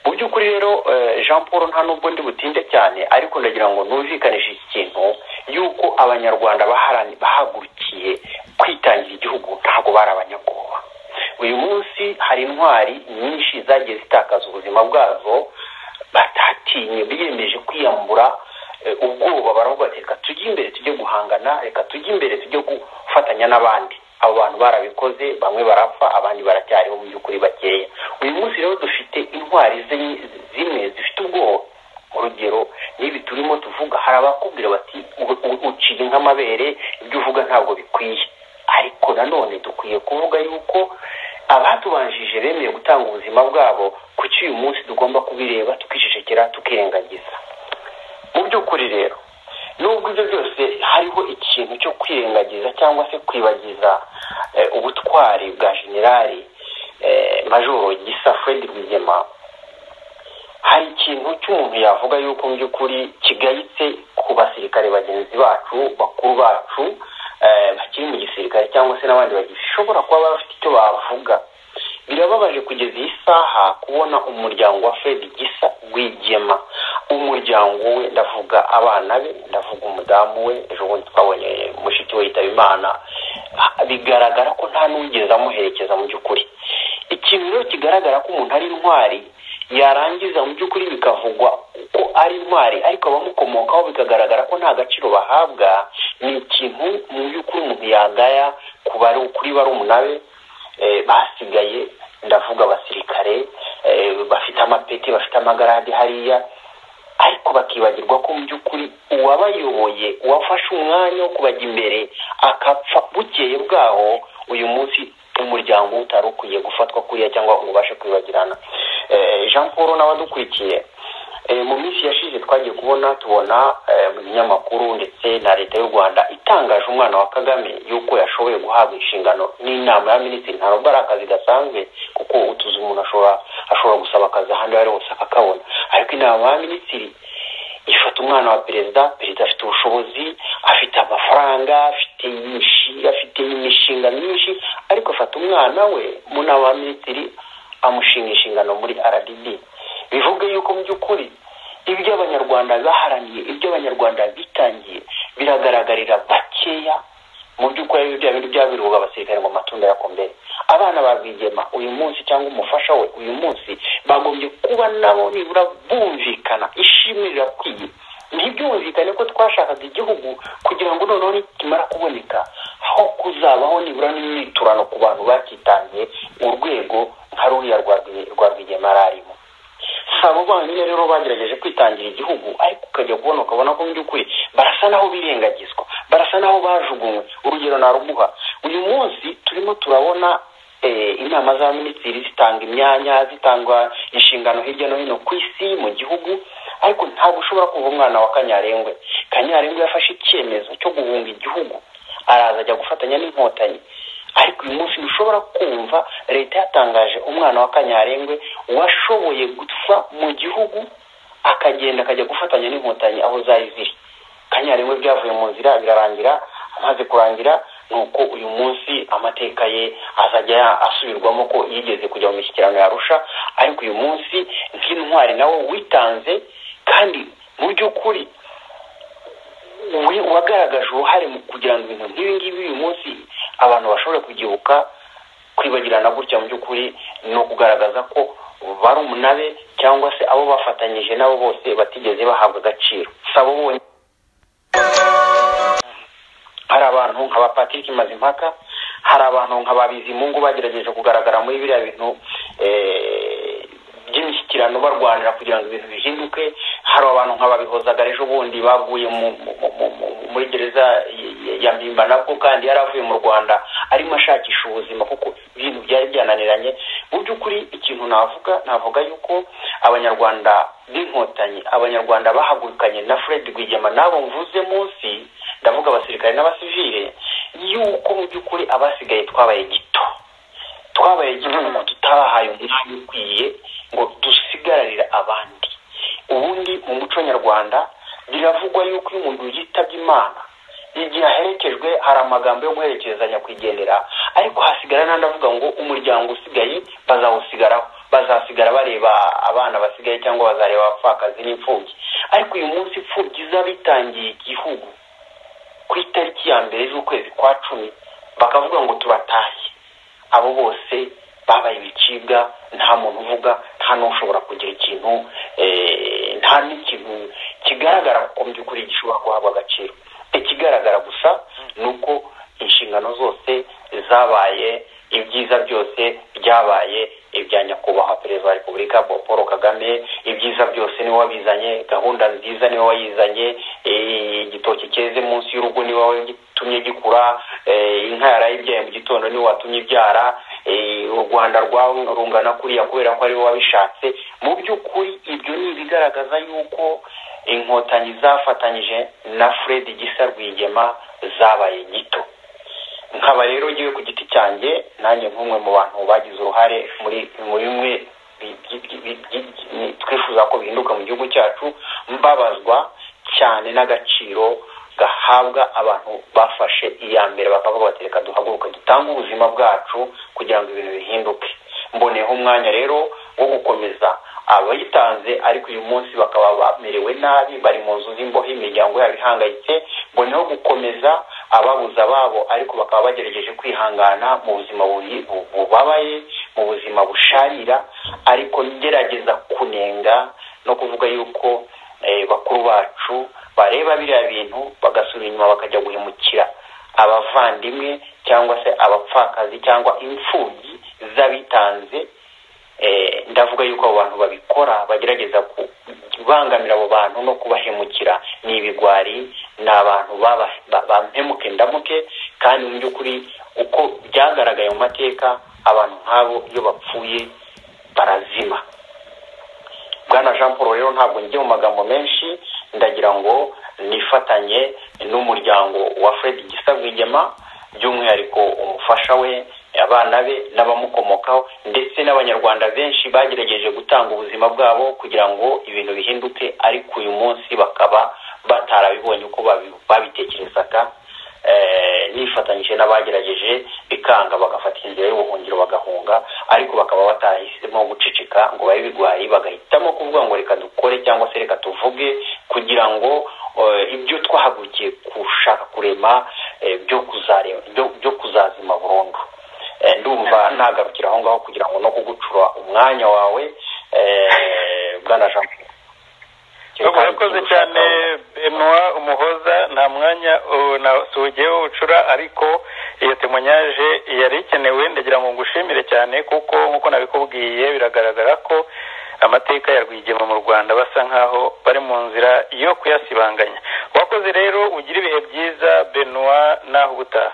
by'ukuri rero jean paul nta nubwo ndi butinde cyane ariko ndagira ngo numvikanishe iki kintu y'uko abanyarwanda bahagurukiye kwitangira igihugu ntabwo bari abanyabwoba uyu munsi hari intwari nyinshi zagiye zitakaza ubuzima bwazo batatinye biyemeje kwiyambura ubwoba baravuga bati reka tujye imbere tujye guhangana reka tujye imbere tujye gufatanya n'abandi abo bantu barabikoze bamwe barapfa abandi baracyariho mu by'ukuri bakeya uyu munsi rero dufite intwari zimwe zifite ubwoba urugero n'ibi turimo tuvuga hari abakubwira bati uciye nk'amabere ibyo uvuga ntabwo bikwiye ariko nanone dukwiye kuvuga yuko abatubanjije bemeye gutanga ubuzima bwabo kuki uyu munsi tugomba kubireba tukicecekera tukirengagiza mu by'ukuri rero nubwo ibyo byose hariho ikintu cyo kwirengagiza cyangwa se kwibagiza ubutwari bwa generali majoro gisa fred rwigema hari ikintu cy'umuntu yavuga yuko mu by'ukuri kigayitse ku basirikare bagenzi bacu bakuru bacu bakiri mu gisirikare cyangwa se n'abandi bashobora kuba bafite icyo bavuga birababaje kugeza iyi saha kubona umuryango wa fred gisa wigema umuryango we ndavuga abana be ndavuga umudamu we ejo bundi twabonye mushiki we yitaba imana bigaragara ko nta n'uwigeze amuherekeza mu by'ukuri ikintu rero kigaragara ko umuntu ari intwari yarangiza mu by'ukuri bikavugwa ko ari intwari ariko abamukomokaho bikagaragara ko nta gaciro bahabwa ni ikintu mu by'ukuri umuntu yagaya kuri barumuna be basigaye ndavuga abasirikare bafite amapeti bafite amagarade hariya ariko bakibagirwa ko mu by'ukuri uwabayoboye uwafashe umwanya wo kubajya imbere akapfa bukeye bwaho uyu munsi umuryango utari ukwiye gufatwa kuriya cyangwa ngo ubashe kwibagirana jean paul n'abadukurikiye mu minsi yashize twagiye kubona tubona mu binyamakuru ndetse na leta y'u rwanda itangaje umwana wa kagame y'uko yashoboye guhabwa inshingano n'inama ya minisitiri ntabwo ari akazi gasanzwe kuko utuzi umuntu ashobora gusaba akazi ahandi ari hose akakabona ariko inama ya minisitiri ifata umwana wa perezida perezida afite ubushobozi afite amafaranga afite afite imishinga myinshi ariko afata umwana we mu nama ya minisitiri amushinga inshingano muri rdb bivuga yuko mu by'ukuri ibyo abanyarwanda baharaniye ibyo abanyarwanda bitangiye biragaragarira bakeya mu by'ukuri bya bintu bya biruhuka abasirikare ngo amatunda yakomere abana ba rwigema uyu munsi cyangwa umufasha we uyu munsi bagombye kuba nabo nibura bumvikana ishimwe rirakwiye ntibyumvikane ko twashakaga igihugu kugira ngo noneho nikimara kuboneka aho kuzabaho nibura n'imyiturano ku bantu bakitangiye urwego nka ruriya rwa rwigema arimo si abo bonyine rero bagerageje kwitangira igihugu ariko ukajya kubona ukabona ko mu by'ukuri barasa naho birengagizwa barasa naho bajugunywe urugero narumuha uyu munsi turimo turabona inama za minisitiri zitanga imyanya zitanga inshingano hirya no hino ku isi mu gihugu ariko ntabwo ushobora kuva umwana wa kanyarengwe kanyarengwe yafashe icyemezo cyo guhunga igihugu araza ajya gufatanya n'inkotanyi ariko uyu munsi ntushobora kumva leta yatangaje umwana wa kanyarengwe washoboye gupfa mu gihugu akagenda akajya gufatanya n'inkotanyi aho zari ziri kanyarengwe byavuye mu nzira birarangira amaze kurangira ni uko uyu munsi amateka ye azajya asubirwamo ko yigeze kujya mu mishyikirano yarusha ariko uyu munsi nk'intwari nawe witanze kandi mu by'ukuri wagaragaje uruhare mu kugira ngo ibintu nk'ibi ngibi uyu munsi abantu bashobora kugihuka kwibagirana gutya mu by'ukuri ni ukugaragaza ko bari umunave cyangwa se abo bafatanyije nabo bose batigeze bahabwa agaciro si abo bonyine hari abantu nka ba patrick mazimpaka hari abantu nka ba bizimungu bagerageje kugaragara muri biriya bintu by'imishyikirano barwanira kugira ngo ibintu bihinduke hari abantu nka babihozagara ejo bundi baguye muri gereza ya mpimba nabwo kandi yari avuye mu rwanda arimo ashakisha ubuzima kuko ibintu byari byananiranye mu by'ukuri ikintu navuga navuga yuko abanyarwanda b'inkotanyi abanyarwanda bahagurukanye na fred rwigema n'abo mvuze munsi ndavuga abasirikare n'abasivire yuko mu by'ukuri abasigaye twabaye gito twabaye gito ngo tutabahaye umwanya ukwiye ngo dusigararire abandi ubundi mu muco nyarwanda biravugwa yuko iyo umuntu yitabye imana igihe aherekejwe hari amagambo yo guherekezanya kwigendera ariko hasigarana n'andi avuga ngo umuryango usigaye bazawusigaraho bazasigara bareba abana basigaye cyangwa bazareba abapfakazi n'imfubyi ariko uyu munsi imfubyi ziba bitangiye igihugu ku itariki ya mbere z'ukwezi kwa cumi bakavuga ngo tubatashye abo bose babaye ibicibwa nta muntu uvuga nta n'ushobora kugira ikintu nta n'ikintu kigaragara ko mu by'ukuri gishobora guhabwa agaciro ikigaragara gusa ni uko inshingano zose zabaye ibyiza byose byabaye ibya nyakubahwa perezida wa repubulika paul kagame ibyiza byose niwe wabizanye gahunda nziza niwe wayizanye igitoki cyeze munsi y'urugo niwe watumye gikura inka yaraye ibyaye mu gitondo niwe watumye ibyara u rwanda rungana kuriya kubera ko ariwe wabishatse mu by'ukuri ibyo ni ibigaragaza yuko inkotanyi zafatanyije na fred gisa rwigema zabaye nyito nkaba rero ngiye ku giti cyanjye nanjye nk'umwe mu bantu bagize uruhare muri bimwe twifuza ko bihinduka mu gihugu cyacu mbabazwa cyane n'agaciro gahabwa abantu bafashe iya mbere bakavuga bati reka duhaguruke dutange ubuzima bwacu kugira ngo ibintu bihinduke mboneyeho umwanya rero wo gukomeza abayitanze ariko uyu munsi bakaba bamerewe nabi bari mu nzu z'imbohe imiryango yabo ihangayitse mboneyeho gukomeza ababuze ababo ariko bakaba bagerageje kwihangana mu buzima bubabaye mu buzima busharira ariko ngerageza kunenga no kuvuga yuko bakuru bacu bareba biriya bintu bagasubira inyuma bakajya guhemukira abavandimwe cyangwa se abapfakazi cyangwa imfubyi z'abitanze ndavuga yuko abo bantu babikora bagerageza kubangamira abo bantu no kubahemukira ni ibigwari ni abantu bampemuke ndamuke kandi mu by'ukuri uko byagaragaye mu mateka abantu nk'abo iyo bapfuye barazima bwana jean paul rero ntabwo njye mu magambo menshi ndagira ngo nifatanye n'umuryango wa fred gisa rwigema by'umwihariko umufasha we abana be n'abamukomokaho ndetse n'abanyarwanda benshi bagerageje gutanga ubuzima bwabo kugira ngo ibintu bihinduke ariko uyu munsi bakaba batarabibonye uko babitekerezaga nifatanyije n'abagerageje bikanga bagafata inzira y'ubuhungiro bagahunga ariko bakaba batarahisemo guceceka ngo babe bigwaye bagahitamo kuvuga ngo reka dukore cyangwa se reka tuvuge kugira ngo ibyo twahagurukiye gushaka kurema byo kuzazima burundu ndumva nagarukira aho ngaho kugira ngo no kugucura umwanya wawe bwana jean urakoze cyane benwa umuhoza nta mwanya nasugeho ucura ariko iyo temonyaje yari ikenewe ndagira ngo ngushimire cyane kuko nk'uko nabikubwiye biragaragara ko amateka ya rwigema mu rwanda basa nkaho bari mu nzira yo kuyasibanganya wakoze rero ugira ibihe byiza benwa naho ubutaha